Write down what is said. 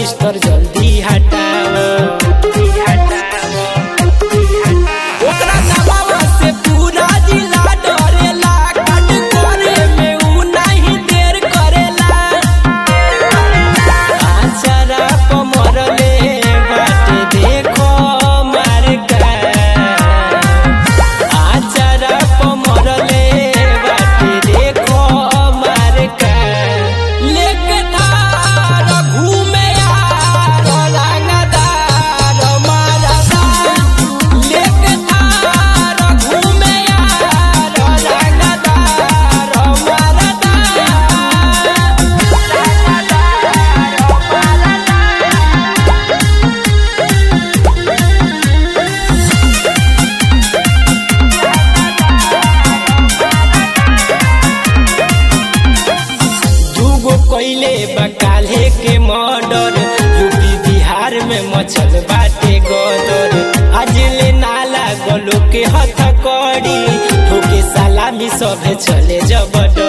register जल्दी हटाओ ओकरा दबावा से पूरा जिला डरेला काट करे में उ नहीं देर करेला आचरा पमरले बाटे देखो मार का आचरा पमरले बाटे देखो मार का लेके धार घूमे यार रंगदार मारदा लेके धार घूमे यार रंगदार मारदा दूगो कोइले बकाले के मर्डर यूपी बिहार में मचल बाटे गदर आज ले नाला गलो के हथ कड़ी ठोके सलामी सभे चले जबड